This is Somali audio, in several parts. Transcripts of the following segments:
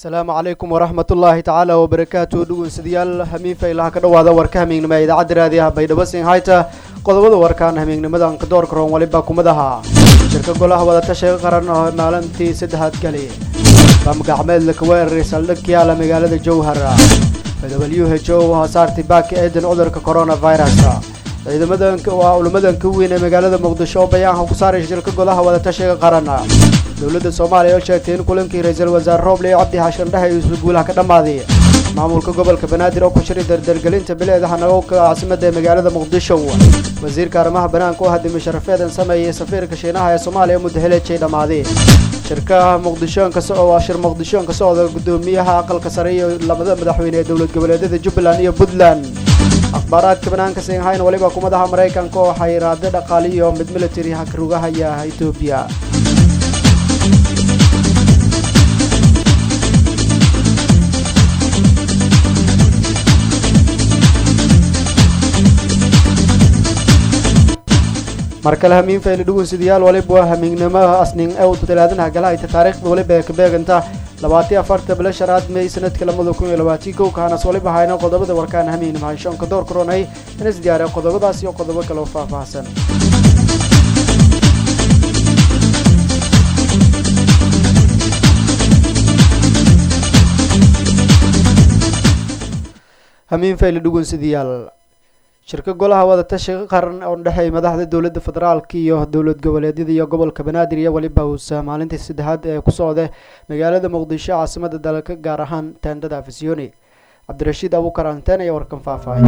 asalaamu calaykum waraxmat ullaahi tacaala wabarakaatu dhegeystayaal hamiinfa ilaha ka dhawaada warka hamiignimo ee idaacadda raadiyaha baydhabo sinhayta qodobada warkaan hamiignimadan kadoorka roon waliba kumadaha shirka golaha wadatashiga qaran oo maalintii saddexaad gali bam gacmeed laka weeraray saldhig yaala magaalada jowhar w h o haasaartay baaka eedan cudurka coronavirus ciidamadan waa culamadan ka weyn ee magaalada muqdisho oo bayaanka ku saaray shirka golaha wadatashiga qaran dowladda soomaaliya oo sheegtay in kulankii ra-iisul wasaare rooble cabdi xashan dhehe iyo isguulaha ka dhammaaday maamulka gobolka banaadir oo ku shiray dardargelinta bileedaha nagowka caasimada ee magaalada muqdisho wasiirka arrimaha banaanka oo hadimay sharafeedan sameeyay safiirka shiinaha ee soomaaliya muddo heleejay dhammaaday shirkaha muqdishoonka waa shir muqdishoon ka socda guddoomiyaha aqalka sare iyo labada madaxweyne ee dowlad goboleedyada jubbaland iyo puntland akhbaaraadka banaanka sinhayn waliba kumadaha maraykanka oo xayiraada dhaqaali iyo mid military hakrugahaya etoobiya markale hamiin fayli dhugunsidayaal waliba waa hamiignimo asnin ew talaadanaha galahayta taariikhda waliba ee ka beeganta labaatiyo afarta bila shanaad may sanadka lamada kun iyo labaatii kow kahanas waliba hayna qodobada warkaan hamiignimo hanshoonka door koronay inas diyaariya qodobadaas iyo qodobo kale oo faahfaahsan hamiin fayli dhugunsidayaal shirka golaha wadatashiga qaran oo dhexeey madaxda dowladda federaalka iyo dowlad goboleedyada iyo gobolka banaadir iyo weliba uusa maalintii saddexaad ee ku socda magaalada muqdisho caasimada dalka gaar ahaan teendada afisyooni cabdirashiid abuukar anteen ayaa warkan faahfaahay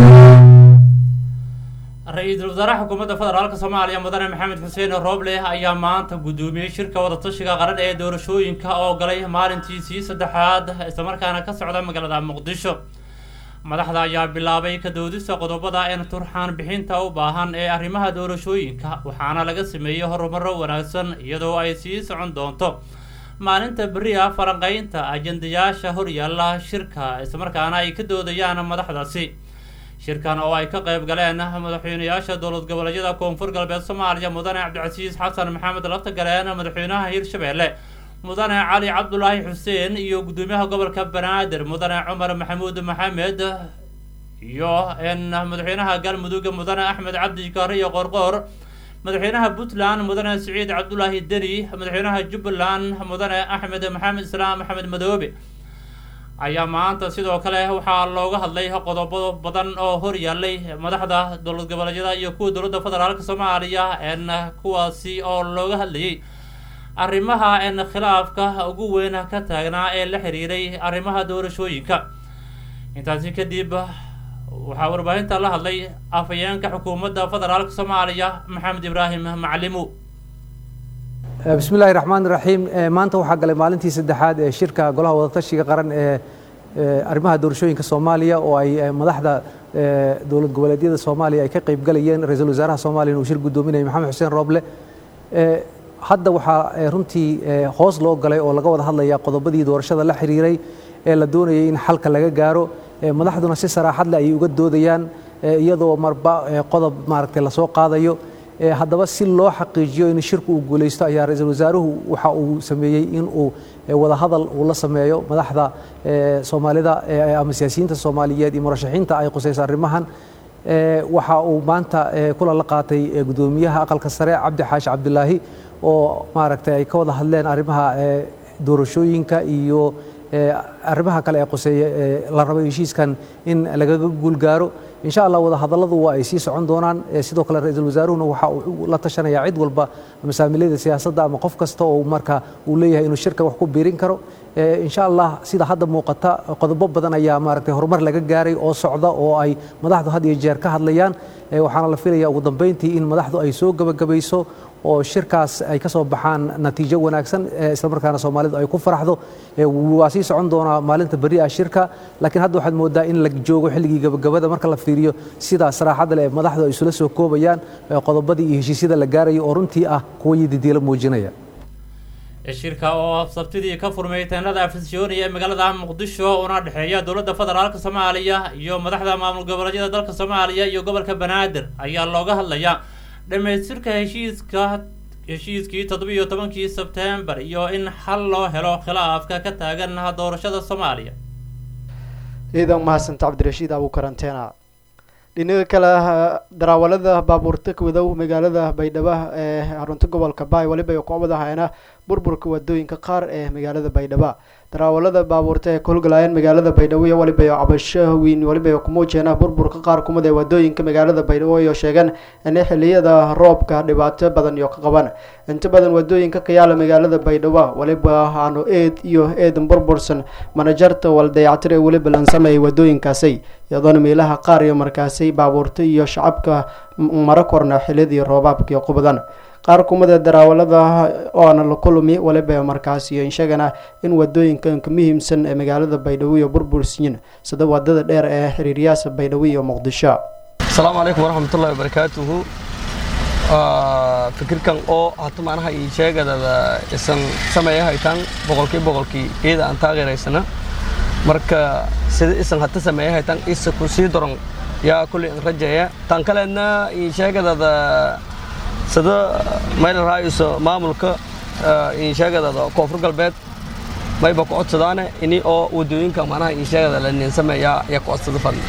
ra-iisul wasaaraha xukuumadda federaalk soomaaliya mudane maxamed xuseen rooble ayaa maanta guddoomiyey shirka wadatashiga qaran ee doorashooyinka oo galay maalintiisii saddexaad islamarkaana ka socda magaalada muqdisho madaxda ayaa bilaabay ka doodista qodobada een turxaan bixinta u baahan ee arrimaha doorashooyinka waxaana laga sameeyey horumaro wanaagsan iyadoo ay sii socon doonto maalinta beri ah falanqeynta ajendayaasha horyaalla shirka islamarkaana ay ka doodayaan madaxdaasi shirkan oo ay ka qayb galeen madaxweynayaasha dowlad goboleedyada koonfur galbeed soomaaliya mudane cabdicasiis xasan maxamed laftagareen madaxweynaha hirshabeelle mudane cali cabdulaahi xuseen iyo guddoomiyaha gobolka banaadir mudane cumar maxamuud maxamed iyo n madaxweynaha galmudug mudane axmed cabdi kaare iyo qorqoor madaxweynaha puntland mudane siciid cabdulaahi deni madaxweynaha jubbaland mudane axmed maxamed islaam maxamed madoobe ayaa maanta sidoo kale waxaa looga hadlay qodobo badan oo hor yaallay madaxda dowlad goboleedyada iyo kuwa dowladda federaalk soomaaliya n kuwaasi oo looga hadlayay arrimaha en khilaafka ugu weyn ka taagnaa ee la xiriiray arrimaha doorashooyinka intaasi kadib waxaa warbaahinta la hadlay afhayeenka xukuumadda federaalk soomaaliya maxamed ibraahim macalimu bismi illaahi raxmaan iraxiim maanta waxaa galay maalintii saddexaad ee shirka golaha wadatashiga qaran ee arrimaha doorashooyinka soomaaliya oo ay madaxda dowlad goboleedyada soomaaliya ay ka qayb galayeen ra-iisul wasaaraha soomaaliya uu shir guddoominayay maxamed xuseen rooble hadda waxaa runtii hoos loo galay oo laga wada hadlaya qodobadii doorashada la xiriiray ee la doonayay in xalka laga gaaro madaxduna si saraaxad leh ayay uga doodayaan iyadoo marba qodob maaragtay lasoo qaadayo haddaba si loo xaqiijiyo in shirku uu guulaysto ayaa ra-iisul wasaaruhu waxa uu sameeyey in uu wada hadal uu la sameeyo madaxda soomaalida ama siyaasiyiinta soomaaliyeed iyo murashaxiinta ay qusayso arrimahan waxa uu maanta kulan la qaatay guddoomiyaha aqalka sare cabdi xaashi cabdilaahi oo maaragtay ay ka wada hadleen arrimaha doorashooyinka iyo arrimaha kale ee qoseeya la rabo heshiiskan in lagaga guulgaaro insha allah wada hadalladu waa ay sii socon doonaan sidoo kale ra-iisul wasaaruhuna waxa uu la tashanayaa cid walba masaamilada siyaasadda ama qof kasta oo marka uu leeyahay inuu shirka wax ku biirin karo insha allah sida hadda muuqata qodobo badan ayaa maaragtay horumar laga gaaray oo socda oo ay madaxdu had iyo jeer ka hadlayaan waxaana la filaya ugu dambeyntii in madaxdu ay soo gebagabayso oo shirkaas ay ka soo baxaan natiijo wanaagsan islamarkaana soomaalidu ay ku faraxdo waa sii socon doonaa maalinta beri ah shirka laakiin hadda waxaad moodaa in la joogo xilligii gabagabada marka la fiiriyo sida saraaxadda leh madaxdu ay isula soo koobayaan qodobadii iyo heshiisyada la gaarayo oo runtii ah kuwa yididiilo muujinaya shirka oo sabtidii ka furmay teenada afisyooni ee magaalada muqdisho una dhexeeya dowladda federaalk soomaaliya iyo madaxda maamul goboleedyada dalka soomaaliya iyo gobolka banaadir ayaa looga hadlayaa dhamaystirka heshiiska heshiiskii toddobiiyo tobankii sebtembar iyo in xal loo helo khilaafka ka taagan doorashada soomaaliya ciidan mahadsanta cabdirashiid abuukaranteena dhinaga kale daraawalada baabuurta kawadow magaalada baydhabo ee xarunta gobolka baay weliba ay kucbad ahayna burburka wadooyinka qaar ee magaalada baydhabo daraawalada baabuurta ee ka howlgalaayeen magaalada baydhabo iyo weliba cabasho weyn weliba ku muujeena burburka qaar kumid ee wadooyinka magaalada baydhabo iyo sheegeen inay xiliyada roobka dhibaato badan iyo ka qaban inta badan wadooyinka ka yaala magaalada baydhabo weliba aanu eed iyo eedan burbursan manajarta waldayactir ee weliba lan sameeyay wadooyinkaasi iyadoona meelaha qaar iyo markaasi baabuurta iyo shacabka maro korna xiliyadii roobaabka iyo qubadan qaar kumida daraawalada oona la kulmi waliba markaas iyo inshagana in wadooyinkan ka muhiimsan ee magaalada baydhabo iyo burbursiyin sida wadada dheer ee xiriiryaasa baydhabo iyo muqdisho asalaamu calaykum waraxmatullahi wabarakaatuhu fikirkan oo hata macnaha ii sheegadada isan sameeya haytaan boqolkii boqolkii iyada aan taageeraysana marka sida isan hata sameeya haytaan isa ku sii daron yaa kulley an rajeeya tan kaleedna ii sheegadada sida meel raaiso maamulka insheegadada koonfur galbeed mayba ku codsadaane ini oo wadooyinka macnaha insheegada la ninsameeya ya ku codsada fadli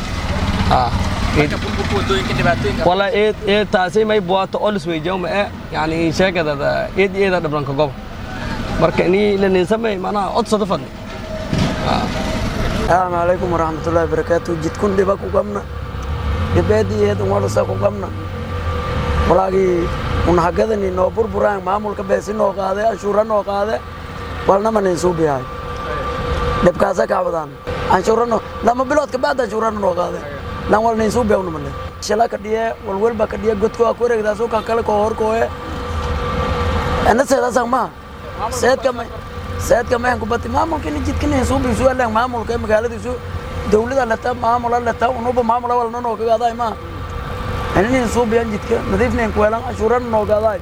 wala eed eed taasi may buwato olis weyjawma e yani insheegadada eed eeda dhibranka gob marka ini la ninsamey macnaha codsada fadli asalaamu calaykum waraxmatullahi wabarakaatu jidkun dhiba ku qabna dhibeedii eedan walasa ku qabna walaagii unahagadani noo burburaan maamulka beesi noo qaade anshuura noo qaade walnama nin suubiyahay dhibkaasa kacbadaan anshuurano lama bilood kabacda anshuurana noo qaade lan wal nin suubiya unamane shala kadhiye walwelba kadhiye godko aku wareegdaasu kan kale koo horkooye ana seedaasan maha seedka may seedka mayan kubati maamulkini jidkini suubiisu alang maamulka magaaladiisu dawlada leta maamula leta unuba maamula walna noo kagaaday maha aninin suubiyan jidka nadiifnayn kuweelan anshuurana noogaadaay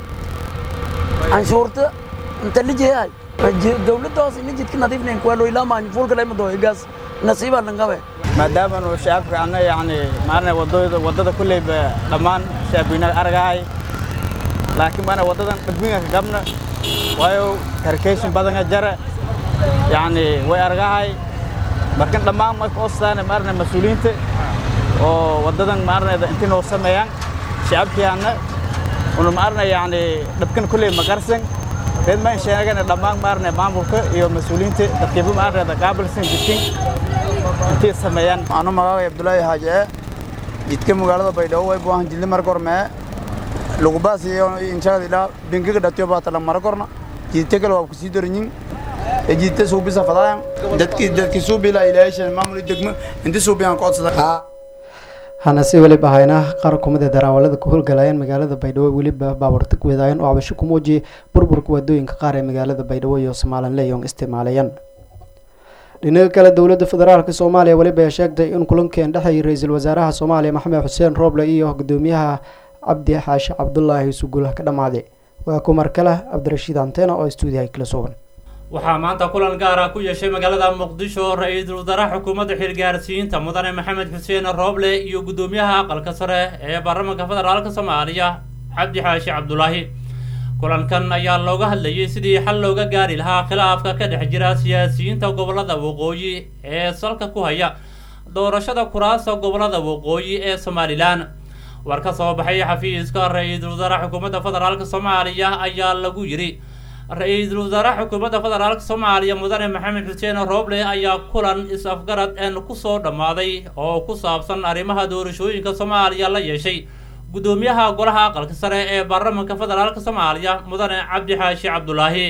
anshuurta inta lijeyahay dawladda hoos ini jidka nadiifnayn kuweelo ilaa maanyi fuulka layma doo igaas nasiibaa langabe maadaamanu shacabka anna yacni maarna wadooyada waddada kulleyba dhammaan shacabweynaha argahay laakiin maana waddadan dhibwinga ka gabna waayo karkeshin badanga jara yacni way argahay markan dhammaan marka ostaane maarna mas-uuliyiinta oo waddadan maarnayda intii noo sameeyaan shacabkiyaanna una maarna yacni dhabkan kulley magarsan reed ma sheegana dhammaan maarna maamulka iyo mas-uuliyiinta dadkiiba maarnayda qaabilsan jidkin intii sameeyaan anu magaaga abdullaahi haaje jidka magaalada baydhabo way buahan jidli mar gormee lugubaas iyo inshagada ilaa bengiga dhatiyo baatala mara gorna jidta kale waa kusii doranyin jidta suubisa fadaayan dadki dadki suubila ilaashan maamul degmo inti suubiyan kodsada hana si weliba ahayna qaar kumida daraawalada ku howlgalaayeen magaalada baydhabo weliba baabuurta ku wadaayeen oo cabasho ku muujiyay burburka wadooyinka qaar ee magaalada baydhabo iyo somalilan leyon isticmaalayeen dhinaga kale dowladda federaalk soomaaliya weliba ay sheegtay in kulankeen dhexeeyay ra-iisul wasaaraha soomaaliya maxamed xuseen rooble iyo gudoomiyaha cabdi xaashi cabdulaahi sugul ka dhammaaday waa kumar kale cabdirashiid antena oo stuudiyaha kala sugan waxaa maanta kulan gaara ku yeeshay magaalada muqdisho ra-iisul wasaaraha xukuumadda xilgaarsiinta mudane maxamed xuseen rooble iyo guddoomiyaha aqalka sare ee baarlamaanka federaalka soomaaliya cabdi xaashi cabdulaahi kulankan ayaa looga hadlayay sidii xal looga gaari lahaa khilaafka ka dhex jira siyaasiyiinta gobolada waqooyi ee salka ku haya doorashada kuraasta gobolada waqooyi ee somalilan war ka soo baxay xafiiska ra-iisul wasaaraha xukuumadda federaalk soomaaliya ayaa lagu yidhi ra-iisul wasaaraha xukuumadda federaalk soomaaliya mudane maxamed xuseen rooble ayaa kulan is-afgarad een kusoo dhammaaday oo ku saabsan arrimaha doorashooyinka soomaaliya la yeeshay guddoomiyaha golaha aqalka sare ee baarlamaanka federaalk soomaaliya mudane cabdi xaashi cabdulaahi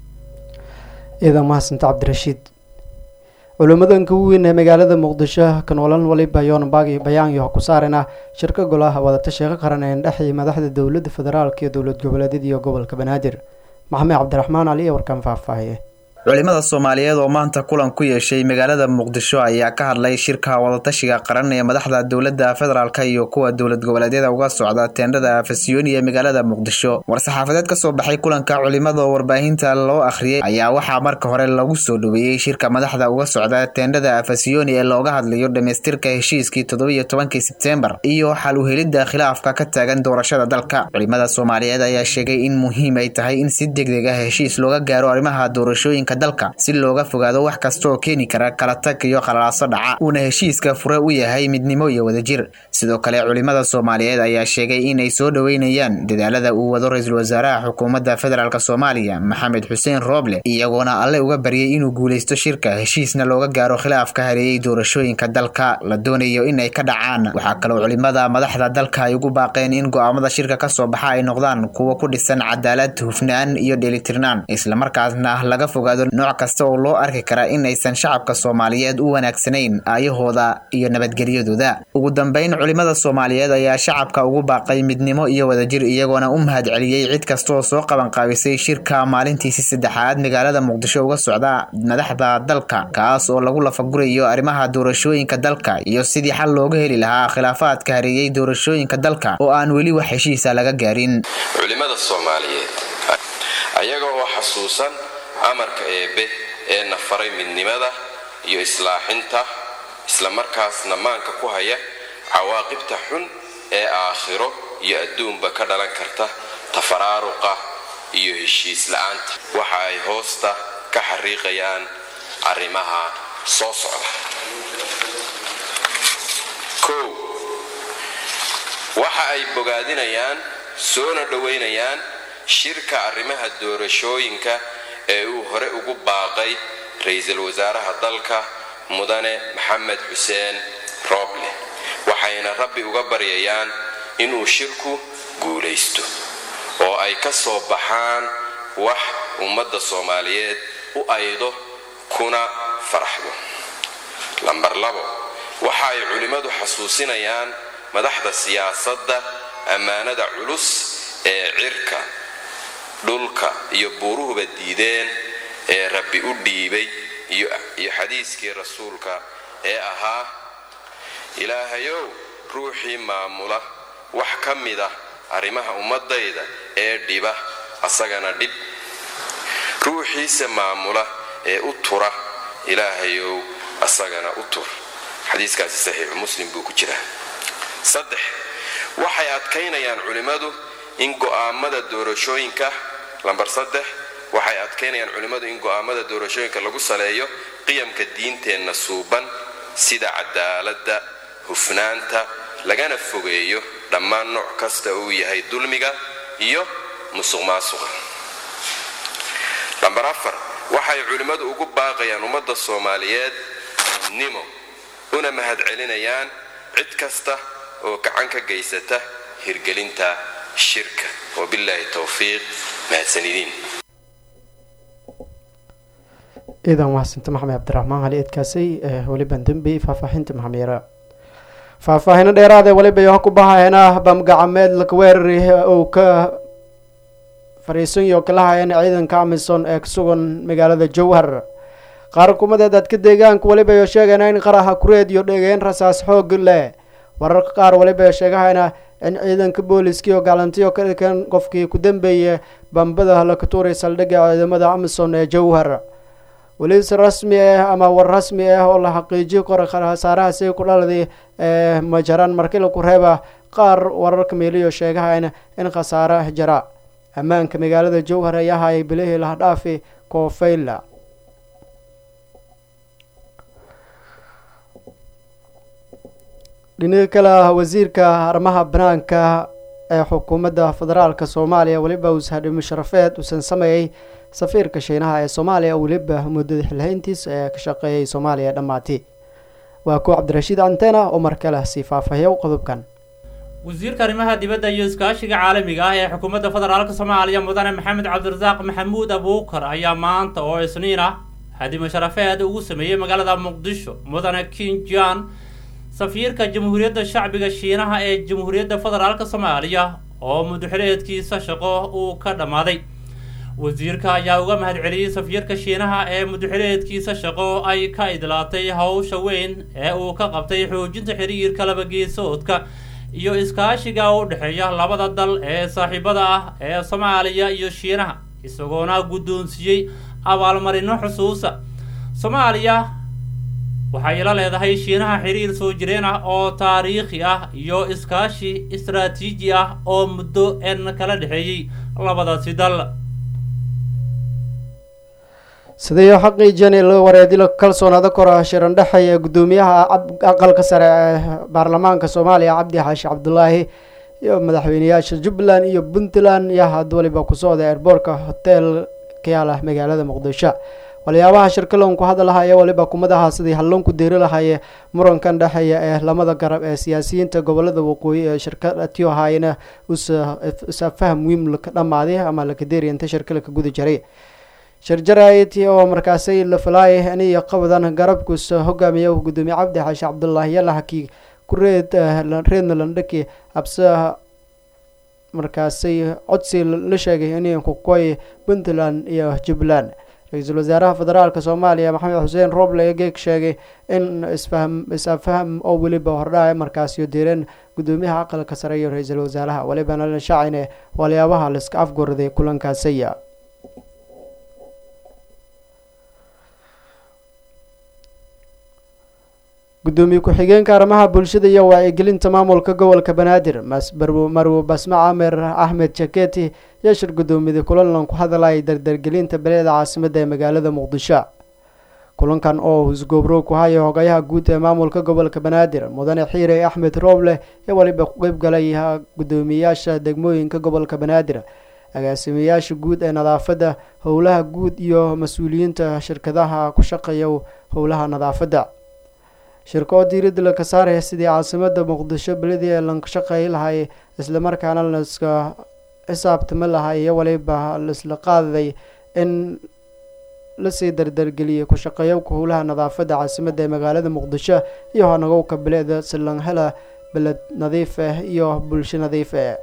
ciidan mahadsanta cabdirashiid culimmadanka weyn ee magaalada muqdisho kanoolan waliba yoonbagi bayaanyo ku saarena shirka golaha wadatasheeka qaran ee dhexii madaxda dowladda federaalk iyo dowlad goboleedyada iyo gobolka banaadir maxamed cabdiraxmaan ali ee warkaan faahfaahiye culimada soomaaliyeed oo maanta kulan ku yeeshay magaalada muqdisho ayaa ka hadlay shirka wadatashiga qaran ee madaxda dowladda federaalk iyo kuwa dowlad goboleedyada uga socda teendhada afasiyooni ee magaalada muqdisho war-saxaafadeed ka soo baxay kulanka culimada oo warbaahinta loo akhriyay ayaa waxaa marka hore lagu soo dhoweeyey shirka madaxda uga socda teendhada afasiyooni ee looga hadlayo dhamaystirka heshiiskii toddobiyo tobankii sebteembar iyo xal uhelidda khilaafka ka taagan doorashada dalka culimada soomaaliyeed ayaa sheegay in muhiim ay tahay in si degdeg ah heshiis looga gaaro arrimaha doorashooyinka dalka si looga fogaado wax kasta oo keeni kara kala tag iyo qalalaaso dhaca uuna heshiiska fure u yahay midnimo iyo wadajir sidoo kale culimada soomaaliyeed ayaa sheegay inay soo dhoweynayaan dadaalada uu wado ra-iisul wasaaraha xukuumadda federaalk soomaaliya maxamed xuseen rooble iyagoona alle uga baryay inuu guuleysto shirka heshiisna looga gaaro khilaafka hareeyey doorashooyinka dalka la doonayo inay ka dhacaan waxaa kaloo culimada madaxda dalka ay ugu baaqeen in go-aamada shirka kasoo baxa ay noqdaan kuwo ku dhisan cadaalad hufnaan iyo dheelitirnaan islamarkaasna laga fogaado nooc kasta oo loo arki kara in aysan shacabka soomaaliyeed u wanaagsanayn aayahooda iyo nabadgelyadooda ugu dambeyn culimada soomaaliyeed ayaa shacabka ugu baaqay midnimo iyo wadajir iyagoona u mahad celiyey cid kastaoo soo qabanqaabisay shirka maalintiisi saddexaad magaalada muqdisho uga socda madaxda dalka kaas oo lagu lafagurayo arrimaha doorashooyinka dalka iyo sidii xal looga heli lahaa khilaafaadka hareeyey doorashooyinka dalka oo aan weli wax heshiisa laga gaarin culimada soomaaliyeed ayaga oo xasuusan amarka eebbe ee na faray midnimada iyo islaaxinta islamarkaasna maanka ku haya cawaaqibta xun ee aakhiro iyo adduunba ka dhalan karta tafaraaruqa iyo heshiis la-aanta waxa ay hoosta ka xariiqayaan arrimaha soo socda kow waxa ay bogaadinayaan soona dhowaynayaan shirka arrimaha doorashooyinka ee uu hore ugu baaqay ra-iisul wasaaraha dalka mudane maxamed xuseen rooble waxayna rabbi uga baryayaan inuu shirku guulaysto oo ay ka soo baxaan wax ummadda soomaaliyeed u aydo kuna faraxdo lambar labo waxa ay culimmadu xasuusinayaan madaxda siyaasadda ammaanada culus ee cirka dhulka iyo buuruhuba diideen ee rabbi u dhiibay iyo xadiiskii rasuulka ee ahaa ilaahayow ruuxii maamula wax ka mid ah arrimaha ummadayda ee dhiba asagana dhib ruuxiise maamula ee u tura ilaahayow asagana u tur xadiiskaasi saxiixu muslim buu ku jiraa saddex waxay adkaynayaan culimmadu in go'aamada doorashooyinka lambar saddex waxay adkaynayaan culimmadu in go'aamada doorashooyinka lagu saleeyo qiyamka diinteenna suuban sida cadaaladda hufnaanta lagana fogeeyo dhammaan nooc kasta uu yahay dulmiga iyo musuq maasuqa lambar afar waxay culimmadu ugu baaqayaan ummadda soomaaliyeed nimo una mahad celinayaan cid kasta oo gacan ka geysata hirgelinta shirka wabilaahi towfiiq mahadsanidin ciidan mahadsanto maxamed cabdiraxmaan cali eedkaasay weliban dembi faahfaahinta maxamyara faahfaahino dheeraadee weliba yoha ku bahayana bamgacameed lakaweerari uu ka fariisanyo kalahayana ciidanka amisom ee kasugan magaalada jowhar qaar kumadeed dadka deegaanka weliba yo sheegayna in qaraha kureed iyo dhegeen rasaas xoog leh wararka qaar weliba sheegahayna in ciidanka booliskii oo galantiyo ka dhikan qofkii ku dambeeyay bambada la ka tuuray saldhigga ciidamada amisom ee jowhar weliis rasmi ah ama war rasmi ah oo la xaqiijiyo kora khasaarahaasi ku dhaladay ee majaraan markii laku reeba qaar wararka meeliyo sheegahayna in khasaare jara ammaanka magaalada jowhar ayaa hayay bilihii lahdhaafi koofeyla dhinaga kale ah wasiirka arrimaha banaanka ee xukuumadda federaalka soomaaliya weliba ushadhi musharafeed uusan sameeyey safiirka shiinaha ee soomaaliya weliba muddada xilhayntiis ee ka shaqeeyay soomaaliya dhammaati waa kuwa cabdirashiid antena oo mar kale sii faahfaahiyo qodobkan wasiirka arrimaha dibadda iyo iskaashiga caalamiga ah ee xukuumadda federaalka soomaaliya mudane maxamed cabdirasaaq maxamuud abuukar ayaa maanta oo isniin ah hadimo sharafeed ugu sameeyey magaalada muqdisho mudane kinjan safiirka jamhuuriyadda shacbiga shiinaha ee jamhuuriyadda federaalka soomaaliya oo mudaxileedkiisa shaqo uu ka dhammaaday wasiirka ayaa uga mahadceliyey safiirka shiinaha ee mudaxileedkiisa shaqo ay ka idlaatay howsha weyn ee uu ka qabtay xoojinta xiriirka labageesoodka iyo iskaashiga u dhexeeya labada dal ee saaxiibada ah ee soomaaliya iyo shiinaha isagoona guddoonsiiyey abaalmarino xusuusa soomaaliya waxay la leedahay shiinaha xiriir soo jireen ah oo taariikhi ah iyo iskaashi istaraatiiji ah oo muddo en kala dhexeeyey labadaasi dal sidii xaqiijiyeen in laga wareedilo kalsoonaada kora shiran dhexeeya guddoomiyaha aqalka sare ee baarlamaanka soomaaliya cabdi xaashi cabdulaahi iyo madaxweyneyaasha jubbaland iyo puntland iyo had waliba ku socda eerboorka hotel kayaala magaalada muqdisho waliyaabaha shirkalon ku hadalaha ee waliba kumadaha sidii halloon ku deeri lahaye murankan dhexeeya ee lamada garab ee siyaasiyiinta gobolada waqooyi ee shirka tiohayna usafaham wiim laka dhamaaday ama lakadeeriya inta shirka laka guda jiray sharjarayti oo markaasay la falaayay aniyo qabadan garabkus hogaamiya gudoomiye cabdi xaashi cabdulaahi yalahakii ku reed reedna landhaki abse markaasay codsi la sheegay in kukoy puntland iyo jubbaland ra-iisul wasaaraha federaalk soomaaliya maxamed xuseen roble geeg sheegay in isfaham is-afaham oo weliba hordhaca markaasiyo deereen gudoomiyaha aqalka sare iyo ra-iisul wasaaraha walibana la shaacine waliyaabaha laiska afgorday kulankaasiya gudoomiye ku-xigeenka arrimaha bulshada iyo wacyigelinta maamulka gobolka banaadir marwo basme camer axmed jaketi yaa shir gudoomiyada kulanlan ku hadalaya dardargelinta beleeda caasimada ee magaalada muqdisho kulankan oo husgoobro ku haya hogayaha guud ee maamulka gobolka banaadir mudane xiire axmed rooble ee waliba ku qeyb galay gudoomiyeyaasha degmooyinka gobolka banaadir agaasimayaasha guud ee nadaafadda howlaha guud iyo mas-uuliyiinta shirkadaha ku shaqeeya howlaha nadaafadda shirka oo diiradda laka saaraya sidii caasimada muqdisho beledii ee lanka shaqeey lahay islamarkaana laiska xisaabtami lahay iyo waliba laisla qaadaday in lasii dardargeliyay ku shaqeeyowka howlaha nadaafadda caasimada ee magaalada muqdisho iyo hanagowka beleeda silanhela beled nadiif ah iyo bulsho nadiif ah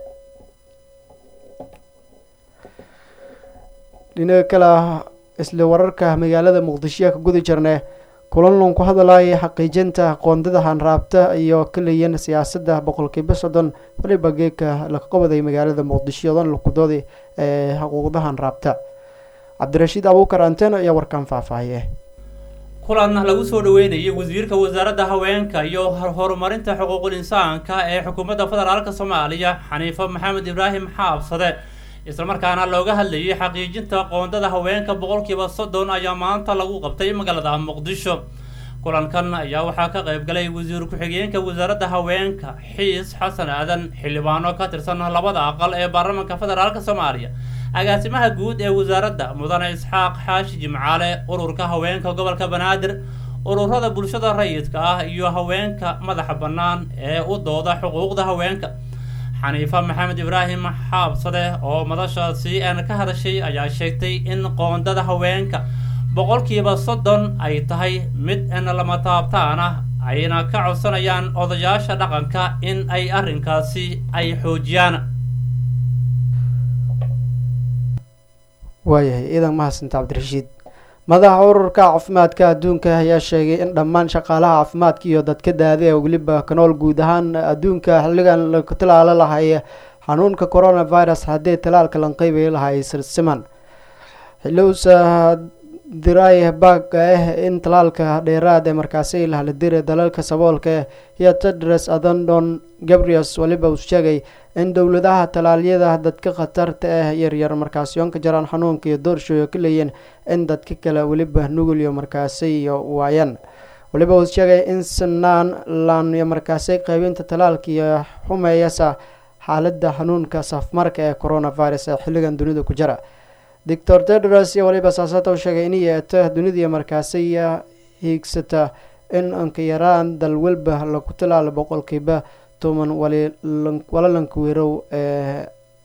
dhinaga kale isla wararka magaalada muqdishoya ka guda jirne kulanlan ku hadalaya xaqiijinta qoondada hanraabta iyo kaliyan siyaasadda boqolkiiba soddon waliba geedka laka qabaday magaalada muqdisho odan lakudooda ee xuquuqda hanraabta cabdirashiid abuukar anten ayaa warkan faahfaahiye kulan lagu soo dhaweynayay wasiirka wasaaradda haweenka iyo horumarinta xuquuqul insaanka ee xukuumadda federaalk soomaaliya xaniifo maxamed ibraahim xaabsade islamarkaana looga hadlayay xaqiijinta qoondada haweenka boqolkiiba soddon ayaa maanta lagu qabtay magaalada muqdisho kulankan ayaa waxaa ka qayb galay wasiir ku-xigeenka wasaaradda haweenka xiis xasan aadan xildhibaano ka tirsan labada aqal ee baarlamaanka federaalk soomaaliya agaasimaha guud ee wasaaradda mudane isxaaq xaashi jimcaale ururka haweenka gobolka banaadir ururada bulshada rayidka ah iyo haweenka madaxa bannaan ee u dooda xuquuqda haweenka xaniifa maxamed ibraahim xaabsade oo madashaasi aan ka hadashay ayaa sheegtay in qoondada haweenka boqolkiiba soddon ay tahay mid in lama taabtaan ah ayna ka codsanayaan odayaasha dhaqanka in ay arrinkaasi ay xoojiyaan waayahay ciidan mahadsanta cabdirashiid madaxa ururka caafimaadka adduunka ayaa sheegay in dhammaan shaqaalaha caafimaadka iyo dadka daada ee weliba kanool guud ahaan adduunka xilligan laku talaalo lahay xanuunka coronavirus haddii talaalka lanqeybay lahay silsiman xilowsa diray baag ah in talaalka dheeraad ee markaasi lahladire dalalka saboolka iyo tedros adandon gabriels waliba uu sheegay in dowladaha talaalyada dadka khatarta ah yaryar markaasi oon ka jaraan xanuunka iyo doorshooyo ka leeyiin in dadka kale weliba nugul iyo markaasi iyo waayaan waliba uu sheegay in sanaan laan iyo markaasi qaybinta talaalka iyo xumeeyasa xaaladda xanuunka safmarka ee coronavirus ee xilligan dunida ku jira doctor tedros iyo waliba saasata u sheegay in yeeto dunida markaasi hiigsata in anka yaraan dal walba lagu talaalo boqolkiiba toban walalanka weerow ee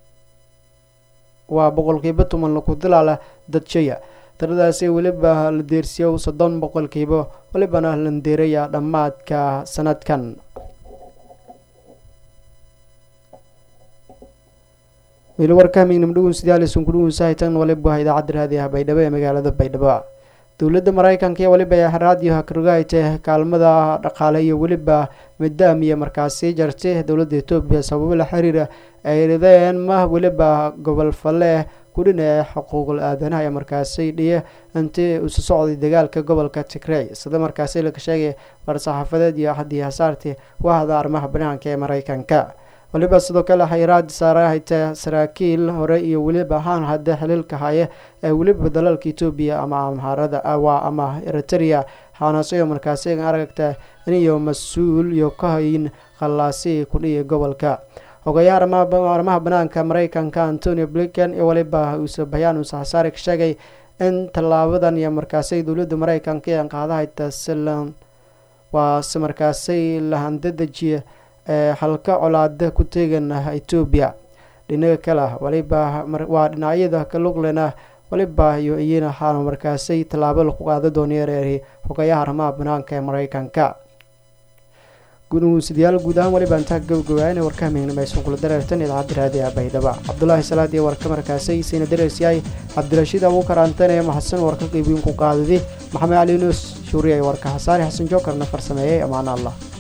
waa boqolkiiba toban laku talaala dadshaya tiradaasi weliba la deersiyo soddon boqolkiiba walibana landeeraya dhammaadka sanadkan weli warka hamiignimo dhugun sidaalisun kudhugunsahaytan waliba idaacadda raadiyaha baydhabo ee magaalada baydhabo dowladda maraykanka iyo weliba raadiyo hakrogayte kaalmada dhaqaale iyo weliba midaamiya markaasi jartay dowladda etoobiya sababo la xiriira ay rideen ma weliba gobol falle kudhina ee xuquuqul aadanaha ee markaasi dhiya intii isu socday dagaalka gobolka tigrey sida markaasi laga sheegay war-saxaafadeed iyo haddii hasaartii wahda arrimaha banaanka ee maraykanka waliba sidoo kale xayiraad saarahayta saraakiil hore iyo weliba ahaan hadda xiliilka haya ee weliba dalalka etoobiya ama amhaarada waa ama eritrea xaanaasyo markaasi aragta iniyo mas-uul iyo ka hayin khallaasi kudhiya gobolka hogayaha arrimaha banaanka maraykanka antonio blinken iyo waliba uuse bayaan uuse hasaare ka sheegay in tallaabadan iyo markaasi dowladda maraykanka ee qaadahayta silan waa si markaasi lahandadajiya ee halka colaada ku teegan etoobiya dhinaga kale waliba waa dhinacyada kaluglena waliba iyo iyana waxaana markaasay tallaabo lagu qaada dooneereeri hogayaha arrimaha banaanka ee maraykanka gunuusidayaal guud ahaan waliba intaa gabagabaayana warka hamiignimeysan kula dareertan idaacadda raadiyaha baydhaba cabdulaahi salaad iyo warka markaasay sayna dareersiyaay cabdirashiid abuukar antane maxasan warka qeybiinku qaadadi maxamed cali nuus shuuriya warka xasaari xasan jookarna farsameeyey amaana allah